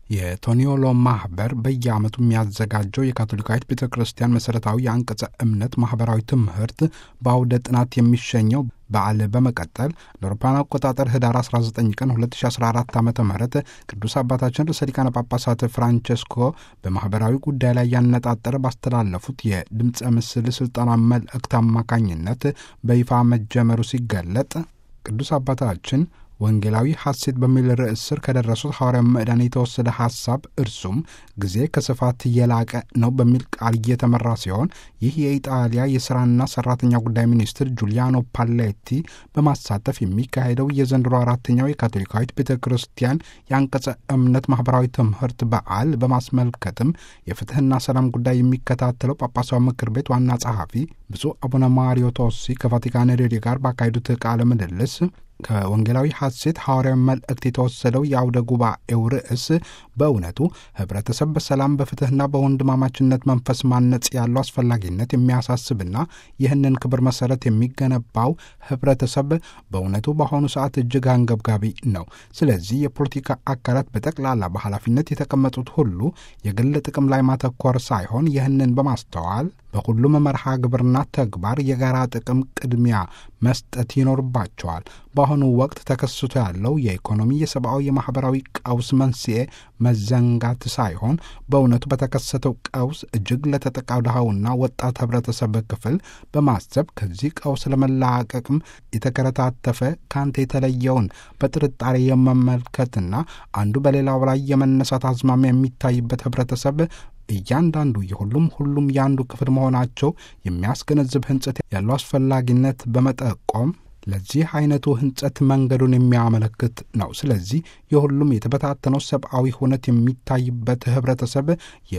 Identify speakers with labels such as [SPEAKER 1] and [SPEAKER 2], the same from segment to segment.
[SPEAKER 1] የቶኒዮሎ ማህበር በየዓመቱ የሚያዘጋጀው የካቶሊካዊት ቤተ ክርስቲያን መሠረታዊ የአንቀጸ እምነት ማኅበራዊ ትምህርት በአውደ ጥናት የሚሸኘው በዓል በመቀጠል ለአውሮፓውያን አቆጣጠር ህዳር 19 ቀን 2014 ዓ ም ቅዱስ አባታችን ርዕሰ ሊቃነ ጳጳሳት ፍራንቸስኮ በማኅበራዊ ጉዳይ ላይ ያነጣጠረ ባስተላለፉት የድምፀ ምስል ሥልጠና መልእክት አማካኝነት በይፋ መጀመሩ ሲገለጥ ቅዱስ አባታችን ወንጌላዊ ሐሴት በሚል ርዕስ ስር ከደረሱት ሐዋርያ ምዕዳን የተወሰደ ሐሳብ እርሱም ጊዜ ከስፋት የላቀ ነው በሚል ቃል እየተመራ ሲሆን ይህ የኢጣሊያ የሥራና ሠራተኛ ጉዳይ ሚኒስትር ጁሊያኖ ፓሌቲ በማሳተፍ የሚካሄደው የዘንድሮ አራተኛው የካቶሊካዊት ቤተ ክርስቲያን የአንቀጸ እምነት ማኅበራዊ ትምህርት በዓል በማስመልከትም የፍትሕና ሰላም ጉዳይ የሚከታተለው ጳጳሳዊ ምክር ቤት ዋና ጸሐፊ ብፁዕ አቡነ ማሪዮ ቶሲ ከቫቲካን ሬዲዮ ጋር ባካሄዱት ቃለ ምልልስ ከወንጌላዊ ሐሴት ሐዋርያዊ መልእክት የተወሰደው የአውደ ጉባኤው ርዕስ በእውነቱ ኅብረተሰብ በሰላም በፍትሕና በወንድማማችነት መንፈስ ማነጽ ያለው አስፈላጊነት የሚያሳስብና ይህንን ክብር መሠረት የሚገነባው ኅብረተሰብ በእውነቱ በአሁኑ ሰዓት እጅግ አንገብጋቢ ነው። ስለዚህ የፖለቲካ አካላት በጠቅላላ በኃላፊነት የተቀመጡት ሁሉ የግል ጥቅም ላይ ማተኮር ሳይሆን ይህንን በማስተዋል በሁሉም መርሃ ግብርና ተግባር የጋራ ጥቅም ቅድሚያ መስጠት ይኖርባቸዋል። በአሁኑ ወቅት ተከስቶ ያለው የኢኮኖሚ፣ የሰብአዊ፣ የማኅበራዊ ቀውስ መንስኤ መዘንጋት ሳይሆን በእውነቱ በተከሰተው ቀውስ እጅግ ለተጠቃው ድሃውና ወጣት ኅብረተሰብ ክፍል በማሰብ ከዚህ ቀውስ ለመላቀቅም የተከረታተፈ ከአንተ የተለየውን በጥርጣሬ የመመልከትና አንዱ በሌላው ላይ የመነሳት አዝማሚያ የሚታይበት ኅብረተሰብ እያንዳንዱ የሁሉም ሁሉም የአንዱ ክፍል መሆናቸው የሚያስገነዝብ ሕንጸት ያለው አስፈላጊነት በመጠቆም ለዚህ አይነቱ ሕንጸት መንገዱን የሚያመለክት ነው። ስለዚህ የሁሉም የተበታተነው ሰብአዊ ሁነት የሚታይበት ኅብረተሰብ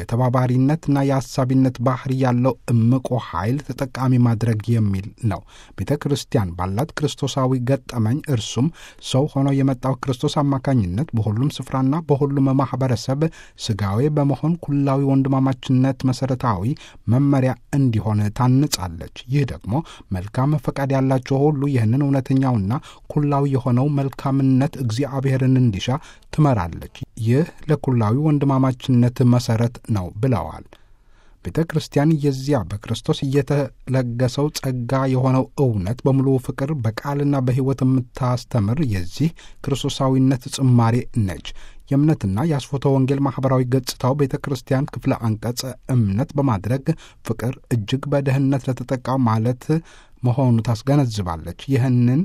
[SPEAKER 1] የተባባሪነትና የአሳቢነት ባህሪ ያለው እምቆ ኃይል ተጠቃሚ ማድረግ የሚል ነው። ቤተ ክርስቲያን ባላት ክርስቶሳዊ ገጠመኝ እርሱም ሰው ሆኖ የመጣው ክርስቶስ አማካኝነት በሁሉም ስፍራና በሁሉም ማኅበረሰብ ሥጋዌ በመሆን ኩላዊ ወንድማማችነት መሠረታዊ መመሪያ እንዲሆን ታንጻለች። ይህ ደግሞ መልካም ፈቃድ ያላቸው ሁሉ ይህንን እውነተኛውና ኩላዊ የሆነው መልካምነት እግዚአብሔርን እንዲሻ ትመራለች። ይህ ለኩላዊ ወንድማማችነት መሠረት ነው ብለዋል። ቤተ ክርስቲያን የዚያ በክርስቶስ እየተለገሰው ጸጋ የሆነው እውነት በሙሉ ፍቅር በቃልና በሕይወት የምታስተምር የዚህ ክርስቶሳዊነት ጽማሬ ነች። የእምነትና የአስፎተ ወንጌል ማኅበራዊ ገጽታው ቤተ ክርስቲያን ክፍለ አንቀጸ እምነት በማድረግ ፍቅር እጅግ በድህነት ለተጠቃው ማለት መሆኑ ታስገነዝባለች። ይህንን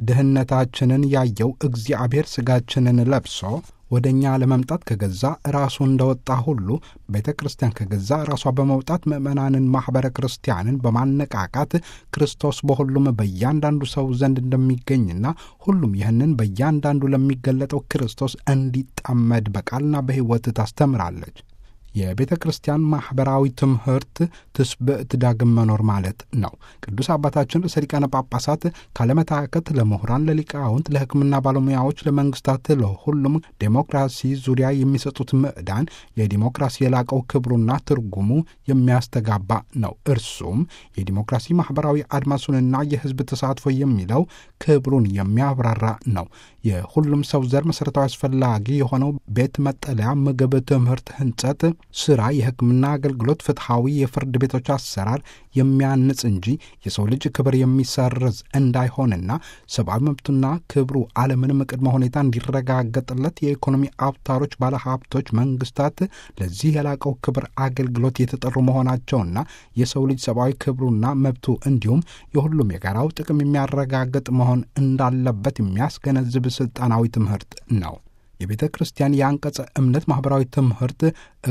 [SPEAKER 1] ድህነታችንን ያየው እግዚአብሔር ሥጋችንን ለብሶ ወደ እኛ ለመምጣት ከገዛ ራሱ እንደወጣ ሁሉ ቤተ ክርስቲያን ከገዛ ራሷ በመውጣት ምዕመናንን ማኅበረ ክርስቲያንን በማነቃቃት ክርስቶስ በሁሉም በእያንዳንዱ ሰው ዘንድ እንደሚገኝና ሁሉም ይህንን በእያንዳንዱ ለሚገለጠው ክርስቶስ እንዲጠመድ በቃልና በሕይወት ታስተምራለች። የቤተ ክርስቲያን ማኅበራዊ ትምህርት ትስብዕት ዳግም መኖር ማለት ነው። ቅዱስ አባታችን ርዕሰ ሊቃነ ጳጳሳት ካለመታከት ለምሁራን፣ ለሊቃውንት፣ ለሕክምና ባለሙያዎች፣ ለመንግስታት፣ ለሁሉም ዴሞክራሲ ዙሪያ የሚሰጡት ምዕዳን የዲሞክራሲ የላቀው ክብሩና ትርጉሙ የሚያስተጋባ ነው። እርሱም የዲሞክራሲ ማኅበራዊ አድማሱንና የሕዝብ ተሳትፎ የሚለው ክብሩን የሚያብራራ ነው። የሁሉም ሰው ዘር መሠረታዊ አስፈላጊ የሆነው ቤት፣ መጠለያ፣ ምግብ፣ ትምህርት፣ ሕንጸት ስራ፣ የሕክምና አገልግሎት፣ ፍትሐዊ የፍርድ ቤቶች አሰራር የሚያንጽ እንጂ የሰው ልጅ ክብር የሚሰርዝ እንዳይሆንና ሰብአዊ መብቱና ክብሩ አለምንም ቅድመ ሁኔታ እንዲረጋገጥለት የኢኮኖሚ አውታሮች፣ ባለሀብቶች፣ መንግስታት ለዚህ የላቀው ክብር አገልግሎት የተጠሩ መሆናቸውና የሰው ልጅ ሰብአዊ ክብሩና መብቱ እንዲሁም የሁሉም የጋራው ጥቅም የሚያረጋግጥ መሆን እንዳለበት የሚያስገነዝብ ስልጣናዊ ትምህርት ነው። የቤተ ክርስቲያን የአንቀጸ እምነት ማኅበራዊ ትምህርት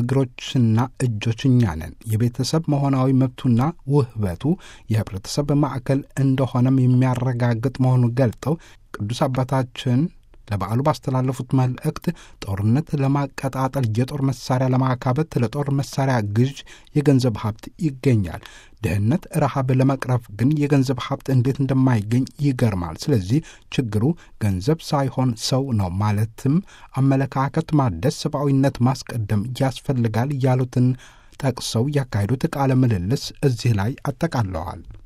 [SPEAKER 1] እግሮችና እጆች እኛ ነን። የቤተሰብ መሆናዊ መብቱና ውህበቱ የኅብረተሰብ ማዕከል እንደሆነም የሚያረጋግጥ መሆኑን ገልጠው ቅዱስ አባታችን ለበዓሉ ባስተላለፉት መልእክት ጦርነት ለማቀጣጠል የጦር መሳሪያ ለማካበት ለጦር መሳሪያ ግዥ የገንዘብ ሀብት ይገኛል። ድህነት፣ ረሃብ ለመቅረፍ ግን የገንዘብ ሀብት እንዴት እንደማይገኝ ይገርማል። ስለዚህ ችግሩ ገንዘብ ሳይሆን ሰው ነው። ማለትም አመለካከት ማደስ፣ ሰብአዊነት ማስቀደም ያስፈልጋል ያሉትን ጠቅሰው ያካሄዱት ቃለ ምልልስ እዚህ ላይ አጠቃለዋል።